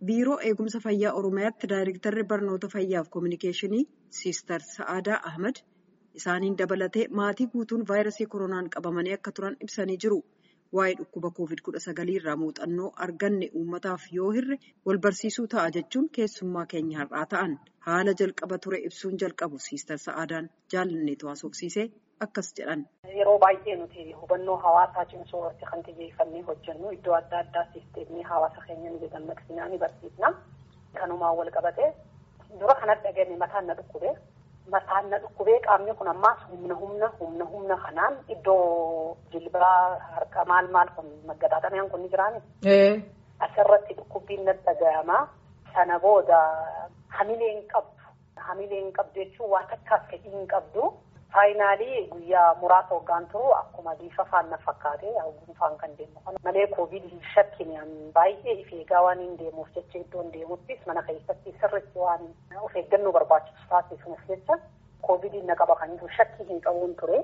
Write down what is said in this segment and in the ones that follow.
biiroo eegumsa fayyaa oromiyaatti daayirektarri barnoota fayyaaf koominikeeshinii siister sa'aadaa ahmad isaaniin dabalatee maatii guutuun vaayirasii koronaan qabamanii akka turan ibsanii jiru. Waa'ee dhukkuba covid kudha sagalii irraa muuxannoo arganne uummataaf yoo hirre wal barsiisuu ta'a jechuun keessummaa keenya har'aa ta'an haala jalqaba ture ibsuun jalqabu siister sa'aadaan jaalanneetu haasofsiisee akkas jedhan. Yeroo baay'ee nuti hubannoo hawaasaa cimsuu irratti kan xiyyeeffannee hojjennu iddoo adda addaa sisteemii hawaasa keenya ni dammaqsinaa ni barsiisna. Kanumaan wal qabatee dura kanatti dhageenye mataan na dhukkubee mataan na dhukkubee qaamni kun ammaas humna humna humna humna kanaan iddoo jilbaa harka maal maal kun maggadaaxameen kun ni jiraani. Asirratti dhukkubbiin na dhaga'ama. Sana booda hamilee hin qabdu. Hamilee hin qabdu jechuun waan takkaas fedhii hin qabdu. Faayinaalii guyyaa muraasa hoggaan turu akkuma bifa faana fakkaate gunfaan kan deemu kana malee koovid shakkiin baay'ee if eegaa waan hin deemuuf jecha iddoon deemuttis mana keessatti sirriitti waan of eeggannoo barbaachisu taasisuuf jecha koovidiin na qaba kan jiru shakkii hin qabuun ture.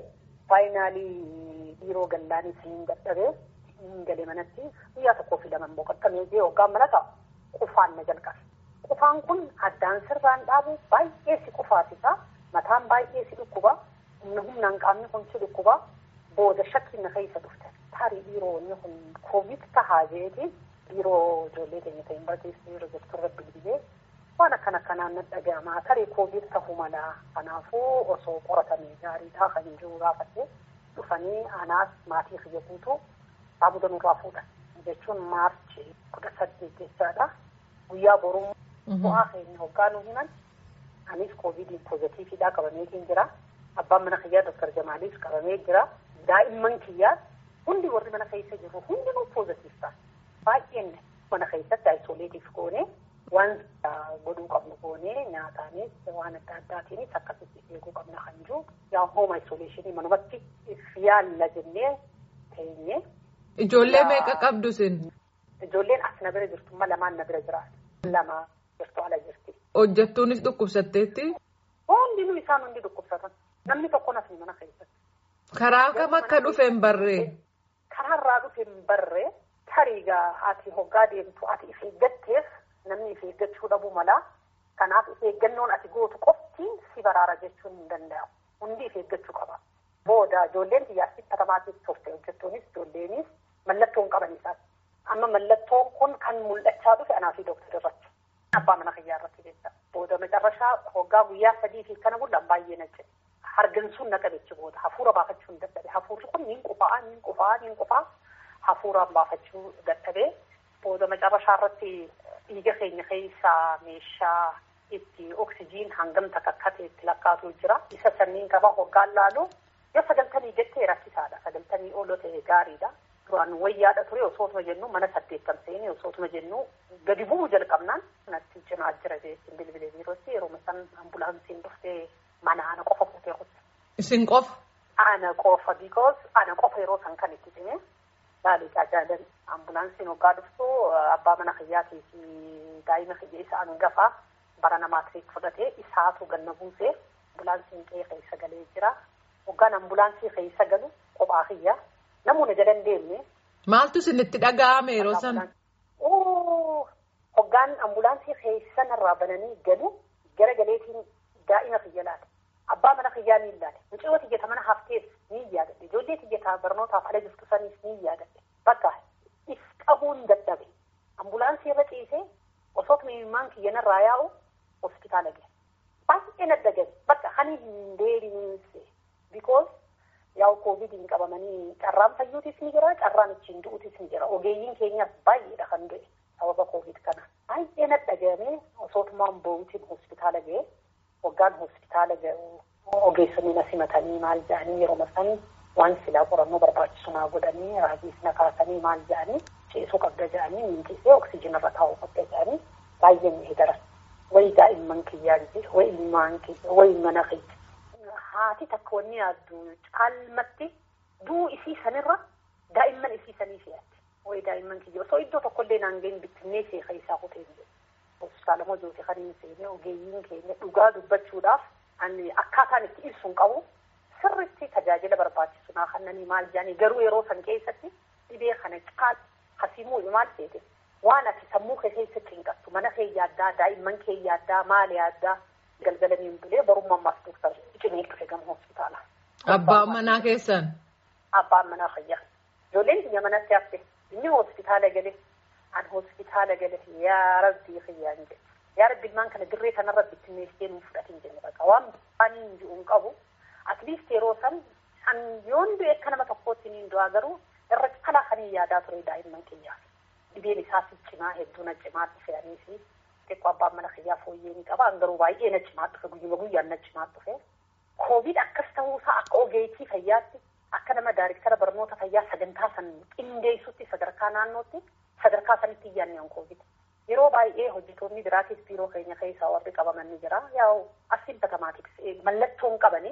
Faayinaalii biiroo gallaanis hin dadhabee hin gale manatti guyyaa tokkoo fi lamaan boqottamee jee hoggaan mana ta'a qufaan na jalqabe. Qufaan kun addaan sirraan dhaabu baay'ee si qufaasisa. Mataan baay'ee si dhukkuba. humna humnaan qaamni kun si dhukkuba booda shakkiin na keessa dhufte tarii dhiiroonni kun koovid tahaa jeeti dhiiroo ijoollee keenya ta'in barsiisuu yeroo jirturra bilbilee waan akkana akkanaan na dhaga'ama tarii koovid tahuu mala kanaafuu osoo qoratamee gaariidhaa kan jiru gaafate dhufanii anaas maatii kiyya guutuu saamuda nurraa fuudhan jechuun maarchi kudha saddeet jechaadha guyyaa boruu bu'aa keenya hoggaa nu himan anis koovidiin poozitiividhaa qabameetiin jira. Abbaan mana kiyyaa Dr. Jamaaliif qabamee jira. Daa'imman kiyyaa hundi warri mana keessa jiru hundinuu poozitiif ta'a. Baay'een mana keessatti ayisoleetiif goonee waan godhuu qabnu goonee nyaataanis waan adda addaatiinis akkasitti eeguu qabna kan jiru. Yaa hooma ayisoleeshinii manumatti yaalla jennee teenye. Ijoollee meeqa qabdu sin? Ijoolleen as na bira jirtu amma lamaan na bira jiraatu. Lama jirtu ala jirti. Hojjettuunis dhukkubsatteetti? Hundinuu isaan hundi dhukkubsatan. Namni tokko nafni mana keessatti. Karaa kam akka dhufe hin barree? Karaarraa dhufe hin barree tariigaa ati hoggaa deemtu ati if eeggatteef namni if eeggachuu dhabuu mala. Kanaaf if eeggannoon ati gootu qofti si baraara jechuun hin danda'amu. Hundi if eeggachuu qaba. Booda ijoolleen xiyyaatti katamaatiif turte hojjettuunis ijoolleenis mallattoo hin qaban isaati. Amma mallattoon kun kan mul'achaa dhufe anaa fi dooktarri irratti. Abbaa mana kiyyaa irratti jecha. Booda macarrashaa hoggaa guyyaa sadii fi kana mul'an baay'ee na jedhe. Hargansuun na qabeechi booda hafuura baafachuu hin dadhabe. Hafuurri kun niin qufaa, niin qufaa, niin qufaa hafuuraan baafachuu dadhabee booda macarrashaa irratti dhiiga keenya keessaa meeshaa itti oksijiin hangam takakkate itti lakkaatu jira. Isa sanniin qaba hoggaan laalu yoo sagaltamii jettee rakkisaadha. Sagaltamii ol ta'e gaariidha. Duraan wayyaadha ture osootuma jennu mana saddeettan seenee osootuma jennu gadi bu'uu jalqabnaan natti cimaa jira jechuun bilbilee biirootti yeroo san ambulaansiin dhuftee mana ana qofa fuutee kutte. Isin qofa? Ana qofa because ana qofa yeroo san kan itti cime baaliqaa jaalan ambulaansiin hoggaa dhuftu abbaa mana kiyyaatii fi daa'ima kiyya isa hangafaa bara namaa tiriik fudhatee isaatu ganna buusee ambulaansiin qe'ee keessa galee jira. Hoggaan ambulaansii keessa galu kophaa kiyya namoonni jala hin deemne. Maaltu isinitti dhaga'ame yeroo sana? Hoggaan ambulaansii keessa narraa bananii galu gara galeetiin daa'ima kiyya laata. Abbaa mana kiyyaa ni ilaale. Mucayyoo tiyyata mana hafteef ni yaadadhe. Ijoollee tiyyataa barnootaaf ala jirtu saniif ni yaadadhe. Bakka if qabuun dadhabe. Ambulaansii irra ciisee osoo imimmaan kiyya narraa yaa'u hospitaala gahe. Baay'ee nadda gahe. Bakka hani hin deebiinse. Because yaa'u koovidiin qabamanii carraan fayyuutis ni jira, carraan ittiin du'uutis ni jira. Ogeeyyiin keenyas baay'eedha kan du'e sababa koovid kana. Baay'ee nadda gahamee osootumaan bo'uutiin hospitaala gahe. Hoggaan hospitaala gahu ogeessonni na simatanii maal jedhanii yeroo san waan silaa qorannoo barbaachisu naa godhanii raajiis na kaasanii maal jedhanii ceesuu qabda jedhanii mintisee oksijiin irra taa'uu qabda jedhanii baay'ee mi'ee daran. Wayi daa'imman kiyyaa jira, wayi ilmaan kiyya, wayi mana kiyya. Haati takka wanni yaaddu caalmatti duu isii sanirra daa'imman isii sanii fe'atti. Wayi daa'imman kiyya osoo iddoo tokkollee naan ga'in bittinnee seeqa isaa kutee jiru. Hospitaala Mojooti kan hin seene ogeeyyiin keenya dhugaa dubbachuudhaaf akkaataan itti ibsuun qabu sirriitti tajaajila barbaachisu naa kannanii maal jedhanii garuu yeroo san keessatti dhibee kana caal hasimuu maal seete waan ati sammuu kee keessatti hin qabdu mana kee yaaddaa daa'imman kee yaaddaa maal yaaddaa galgalanii hin bulee barummaa ammaas duukaa cimee dhufe gama hospitaala. Abbaan manaa keessan. Abbaan manaa fayyaa. Ijoolleen biyya manatti hafte inni hospitaala gale an hospitaala gale yaa rabbii fayyaan jedhe. Yaa rabbi ilmaan kana dirree kanarra bittinneessee nuuf fudhatin jenne baqa waan baanii hin jiru hin qabu. Atliist yeroo san an yoon du'e akka nama tokkootti niin du'aa garuu irra calaa kan yaadaa ture daa'imman kiyyaaf. Dhibeen isaas cimaa hedduu na cimaa dhufeanii fi xiqqoo abbaan mana kiyyaa fooyyee ni qaba. An garuu baay'ee na cimaa dhufe guyyuma guyyaan na cimaa dhufe. Koovid akkas ta'uusaa akka ogeetii fayyaatti akka nama daariktara barnoota fayyaa sagantaa san qindeessutti sadarkaa naannootti sadarkaa sanitti iyyaanne on koovid. Yeroo baay'ee hojjetoonni biraatis biiroo keenya keessaa warri qabaman ni jira. Yaa'u asiin batamaatiks mallattoon qabanii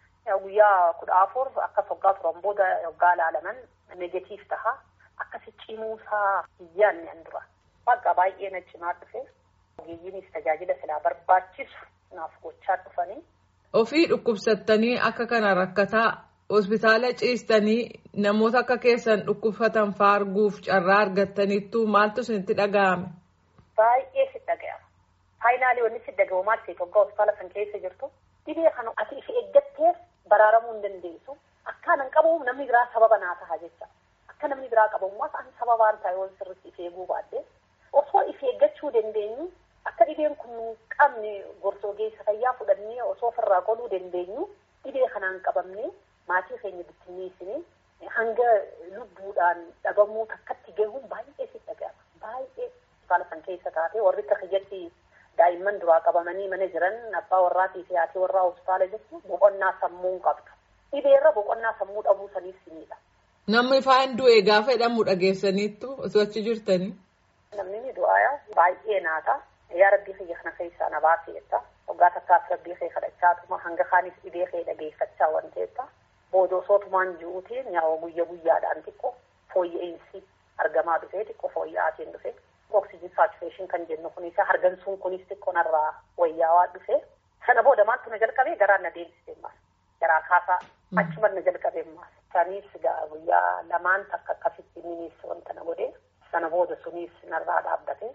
guyyaa kudha afur akkas hoggaa turan booda hoggaa ilaalaman negatiif taha akkasi cimuusaa iyyaanne an dura. Bakka baay'ee na cimaa dhufe ogeeyyiinis tajaajila silaa barbaachisu naaf gochaa dhufanii. Ofii dhukkubsattanii akka kana rakkataa hospitaala ciistanii namoota akka keessan dhukkubsatan faarguuf carraa argattaniittu maaltu isinitti dhaga'ame? Baay'ee si dhaga'ama. Faayinaalii wanni si dhaga'u maal ta'e hoggaa hospitaala san keessa jirtu dhibee kana ati if eeggatteef baraaramuu hin dandeessu. Akka nan qabu namni biraa sababa naa taha jecha. Akka namni biraa qabamummaas ani sababaan taa'e waan sirriitti if eeguu baadde osoo if eeggachuu dandeenyu akka dhibeen kun hin qabne gorsa ogeessa fayyaa fudhannee osoo ofirraa qoluu dandeenyu dhibee kanaan qabamne maatii keenya bittinneessine hanga lubbuudhaan dhabamuu takkatti gahuun baay'ee si dhaga'ama. Baay'ee hospitaala san keessa taate warri akka kiyyatti daa'imman duraa qabamanii mana jiran abbaa warraatii fi haati warraa hospitaala jirtu boqonnaa sammuu qabdu. Dhibeerra boqonnaa sammuu dhabuu saniif sinidha. Namni faan du'e gaafa jedhamu dhageessaniittu osoo achi jirtanii. Namni ni du'aa baay'ee naata. Yaa rabbii kiyya kana keessaa na baaseetta. Waggaa takkaas rabbii kee kadhachaatuma hanga kaanis dhibee kee dhageeffachaa waan ta'eetta. Booda osootumaan ji'uutiin yaa'u guyya guyyaadhaan xiqqoo fooyya'insi argamaa dhufee xiqqoo fooyya'aatiin dhufe. Oksijin saatureeshin kan jennu kunis hargansuun kunis xiqqoo narraa wayyaawaa dhufe. Sana booda maaltu na jalqabee garaan na deemsisee maas. Garaa kaasaa achuma na jalqabee maas. Sanis guyyaa lamaan takka akkasitti minis wanta na godhe. Sana booda sunis narraa dhaabbate.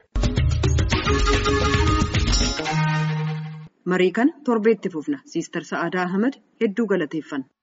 Marii kana torbeetti fufna. Siistar Sa'aadaa Ahmad hedduu galateeffanna.